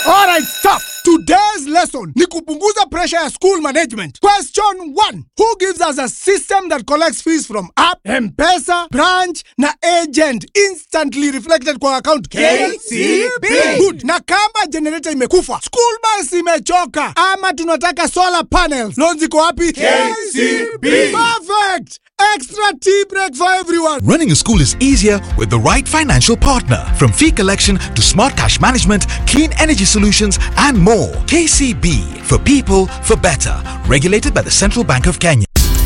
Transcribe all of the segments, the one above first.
Alright, stop. Today's lesson ni kupunguza pressure ya school management. Question 1. Who gives us a system that collects fees from app, M-Pesa, branch na agent instantly reflected kwa account? KCB. Good. Na kama generator imekufa, school bus imechoka ama tunataka solar panels. Loans iko wapi? KCB. Perfect. Extra tea break for everyone. Running a school is easier with the right financial partner. From fee collection to smart cash management, clean energy solutions, and more. KCB for people for better. Regulated by the Central Bank of Kenya.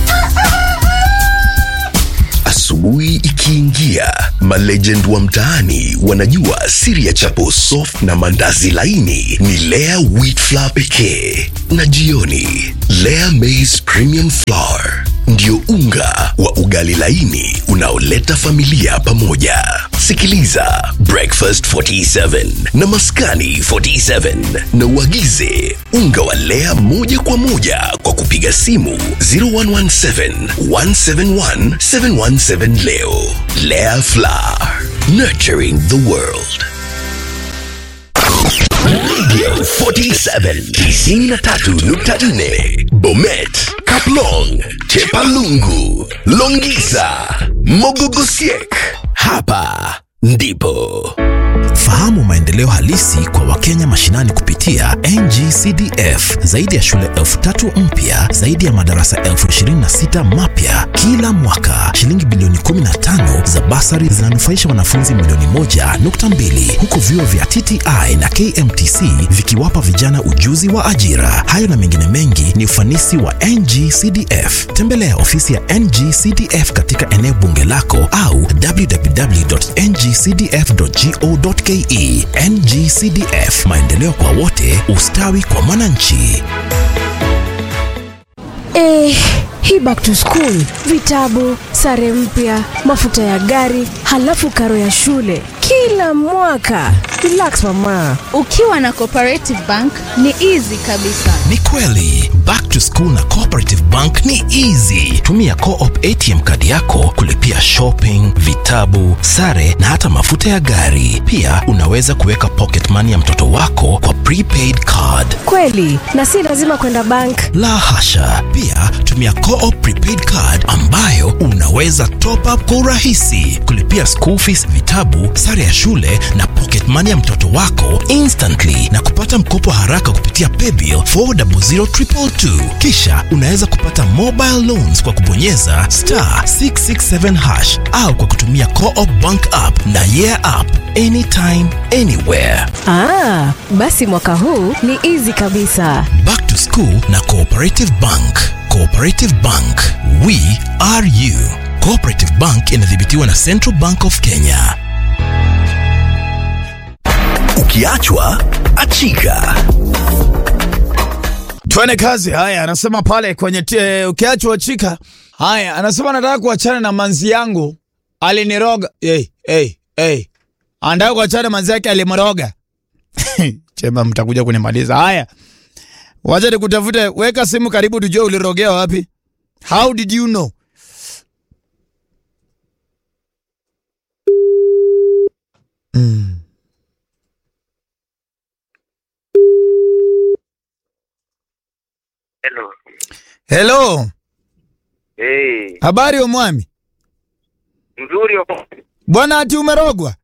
Asubuhi ikiingia, malegend wa mtaani wanajua siri ya chapo soft na mandazi laini ni Lea wheat flour pekee, na jioni Lea maize premium flour ndio unga wa ugali laini unaoleta familia pamoja. Sikiliza Breakfast 47 na Maskani 47 na uagize unga wa Lea moja kwa moja kwa kupiga simu 0117 171 717 leo. Lea Flour, nurturing the world. Radio 47 93.4 Bomet, Kaplong, Chepalungu, Longisa, Mogogosiek. Hapa ndipo Fahamu maendeleo halisi kwa Wakenya mashinani kupitia NGCDF. Zaidi ya shule elfu tatu mpya, zaidi ya madarasa elfu ishirini na sita mapya kila mwaka. Shilingi bilioni 15 za basari zinanufaisha wanafunzi milioni moja nukta mbili huku vyuo vya TTI na KMTC vikiwapa vijana ujuzi wa ajira. Hayo na mengine mengi ni ufanisi wa NGCDF. Tembelea ofisi ya NGCDF katika eneo bunge lako au www.ngcdf.go.ke. NGCDF, maendeleo kwa wote, ustawi kwa mwananchi. Eh, hii back to school, vitabu, sare mpya, mafuta ya gari, halafu karo ya shule kila mwaka. Relax mama. Ukiwa na Cooperative Bank ni easy kabisa. Ni kweli, back to school na Cooperative Bank ni easy. Tumia Co-op ATM kadi yako kulipia shopping, vitabu, sare na hata mafuta ya gari. Pia unaweza kuweka pocket money ya mtoto wako kwa prepaid card. Kweli, na si lazima kwenda bank. La hasha. Pia tumia Co-op prepaid card ambayo unaweza top up kwa urahisi, kulipia school fees, vitabu, sare ya shule na pocket money ya mtoto wako instantly na kupata mkopo haraka kupitia paybill 400222. Kisha unaweza kupata mobile loans kwa kubonyeza star 667 hash au kwa kutumia Co-op bank app na yeah app anytime anywhere. Ah, basi mwaka huu ni easy kabisa. Back to School na Cooperative Bank. Cooperative Bank, we are you. Cooperative Bank inadhibitiwa na Central Bank of Kenya. ukiachwa achika. Twende kazi. Haya, anasema pale kwenye te, ukiachwa chika. Haya, anasema nataka kuachana na manzi yangu aliniroga. Hey, hey, hey. Anataka kuachana na manzi yake alimroga. Chema, mtakuja kunimaliza. Haya, wacha nikutafute. Weka simu karibu, tujue ulirogea wapi. How did you know? Mm. Hello. Hello, Hey, habari omwami? mzuri wa- Bwana ati umerogwa?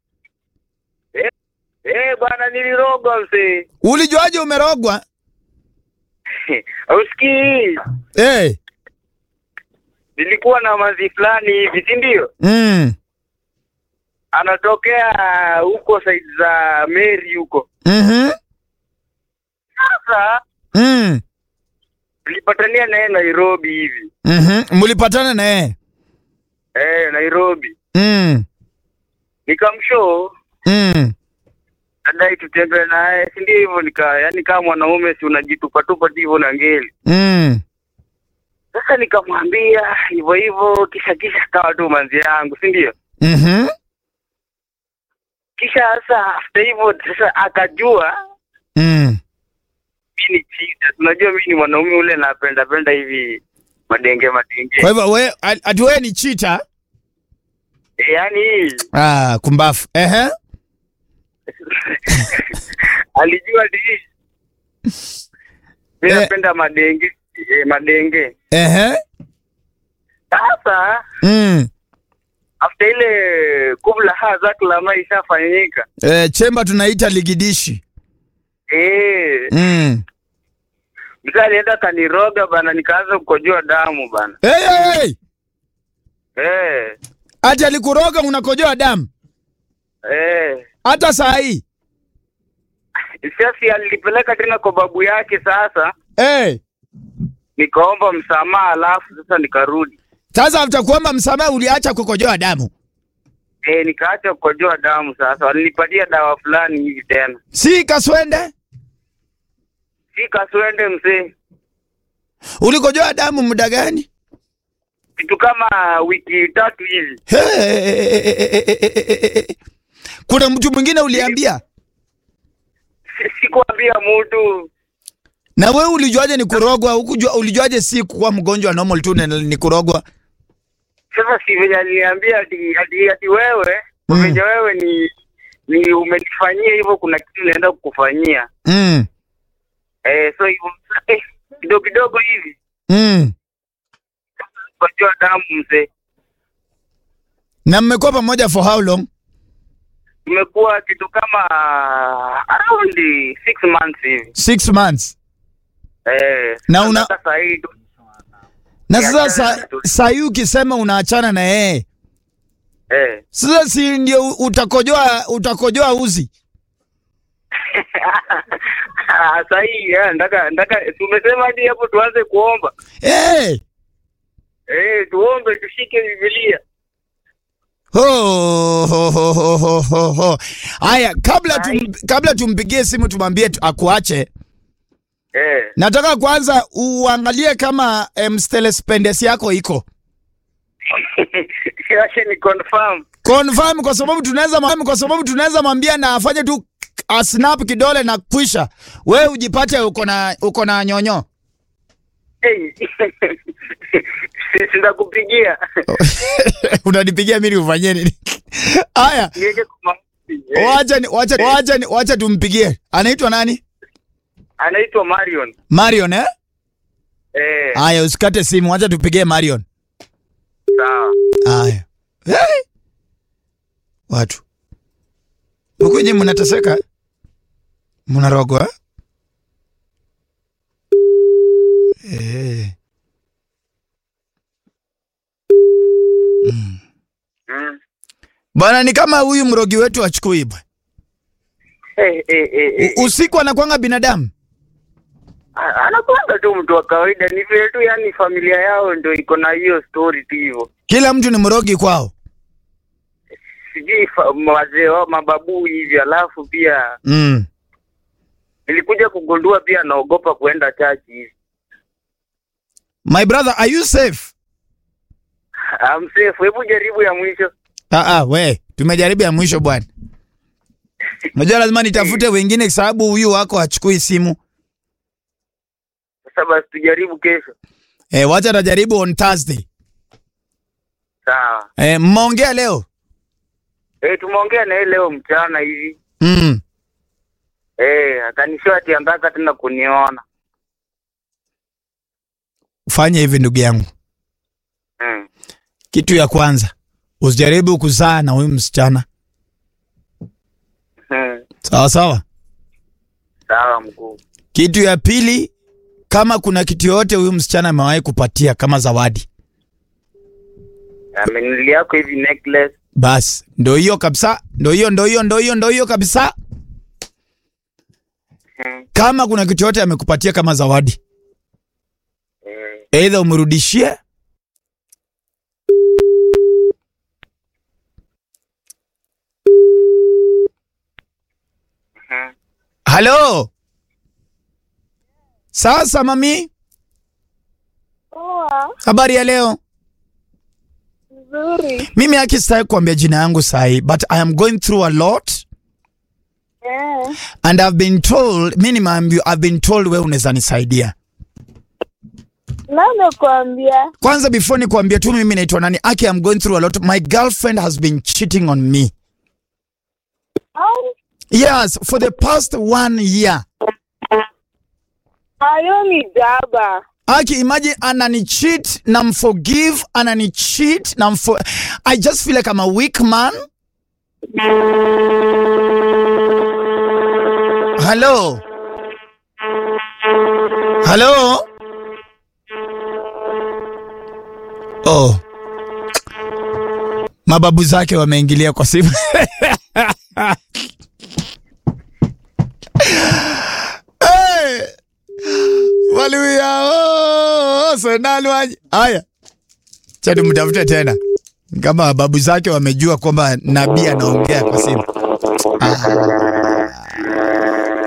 Eh, bwana nilirogwa mzee. Ulijuaje umerogwa? Ausikii? Eh, Nilikuwa na mazi fulani hivi, si ndio? mm, Anatokea huko side za Mary huko. mhm, Sasa mm, tulipatania naye Nairobi hivi. mhm. Mlipatana na yeye? Eh, Nairobi. Mm, Nikamshow mm, nadai tutembee naye, si ndio hivyo nika yani kama mwanaume si unajitupa tupa tu hivyo na ngeli. mm. Sasa nikamwambia hivyo hivyo, kisha kisha kawa tu manzi yangu, si ndio? Mhm. Kisha sasa after hivyo sasa akajua Mm. mi ni chita. Unajua mi ni mwanaume ule napenda penda hivi madenge madenge. Kwa hivyo we ati wewe ni chita? E, yani Ah, kumbafu. Ehe. alijua di mi Eh. napenda madenge eh, madenge Ehe. sasa Mm. after ile kubla ha zaklama ishafanyika Eh, chemba tunaita ligidishi. eh, Mm. msa alienda kaniroga bana nikaanza kukojoa damu bana Hey, hey, hey. eh, Ati alikuroga unakojoa damu eh. hata saa hii. Sasa alipeleka tena kwa babu yake sasa Hey. nikaomba msamaha alafu sasa nikarudi Sasa after kuomba msamaha uliacha kukojoa damu. eh, nikaacha kukojoa damu sasa walinipatia dawa fulani hivi tena Si kaswende? si kaswende msee Ulikojoa damu muda gani? kitu kama wiki tatu hivi Hey. Kuna mtu mwingine uliambia? Si- sikuambia mtu Na wewe ulijuaje ni kurogwa? Ukujua ulijuaje si kuwa mgonjwa normal tu na ni kurogwa? sasa si venye aliniambia ati, ati, ati wewe Mm. venye wewe ni ni umenifanyia hivyo kuna kitu naenda kukufanyia Mm. eh, so hivyo eh, kidogo kidogo hivi Mm. kojoa damu mzee Na mmekuwa pamoja for how long? tumekuwa kitu kama around six months hivi Six months. eh, Na una- sasa saa hii tu Na sasa Niachana sa, tu. saa hii ukisema unaachana na yeye, eh. sasa si ndio utakojoa utakojoa uzi? saa hii eh, ndaka ndaka tumesema hadi hapo tuanze kuomba Eh. eh, tuombe tushike Biblia Ho, ho, ho, ho, ho, ho, ho. Aya, kabla tum, kabla tumpigie simu tumwambie tu- akuache, eh. nataka kwanza uangalie kama em, stelespendes yako iko Acha ni confirm confirm, kwa sababu tunaweza mwambia- kwa sababu tunaweza mwambia na afanye tu a snap kidole na kwisha, wewe ujipate uko na uko na nyonyo. hey. Sitakupigia Unanipigia mimi ufanyie nini? Aya, niweke kwa maombi. Eh, wacha ni- wacha wacha ni- wacha tumpigie. Anaitwa nani? anaitwa Marion Marion eh? eh, Aya, usikate simu, wacha tupigie Marion. sawa Aya. Hey! Watu. Huku nyinyi mnateseka? Mnarogwa? Eh. Mm. mm. Bwana ni kama huyu mrogi wetu achukui bwana. eh, eh, eh, eh. U- Usiku anakwanga binadamu. A- anakuanga tu mtu wa kawaida, ni vile tu yani familia yao ndio iko na hiyo story tu hivyo, Kila mtu ni mrogi kwao. sijui fa- wazee wao mababu hivi. Alafu pia Mm. nilikuja kugundua pia anaogopa kuenda chachi hivi. My brother, are you safe? I'm safe. Hebu jaribu ya mwisho. Ah ah, we, tumejaribu ya mwisho bwana. Unajua lazima nitafute wengine kwa sababu huyu wako hachukui simu. Sasa basi tujaribu kesho. Eh, wacha tajaribu on Thursday. Sawa. Eh, mmeongea leo? Eh, tumeongea na yeye leo mchana hivi. Mm. Eh, akanishoa ati anataka tena kuniona. Fanya hivi ndugu yangu. Mm. Kitu ya kwanza, usijaribu kuzaa na huyu msichana. Mm. Sawa sawa. Sawa mkuu. Kitu ya pili, kama kuna kitu yote huyu msichana amewahi kupatia kama zawadi, Amenilia yako hivi necklace. basi ndo hiyo kabisa, ndo hiyo, ndo hiyo, ndo hiyo, ndo hiyo kabisa. Mm. Kama kuna kitu yote amekupatia kama zawadi, Eh, aidha umrudishie mhm. Halo. Sasa mami, Poa, habari ya leo? nzuri. Mimi haki sitaki kuambia jina yangu sahi, but I am going through a lot Eh, and I've been told, mimi nimeambiwa, I've been told wewe unaweza nisaidia. nani kuambia? Kwanza before nikuambia tu mimi naitwa nani, Aki, I'm going through a lot. My girlfriend has been cheating on me. Au Yes, for the past one year. Hayo ni jaba. Aki, imagine anani cheat na mforgive, anani cheat na mfo I just feel like I'm a weak man. Hello. Hello. Oh. Mababu zake wameingilia kwa simu. hey! Haleluya. Oh, sonali waje. Haya. Chani mtafute tena. Kama babu zake wamejua kwamba nabii anaongea kwa simu.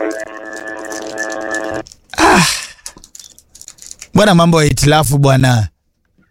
Ah. Bwana mambo ya itilafu bwana.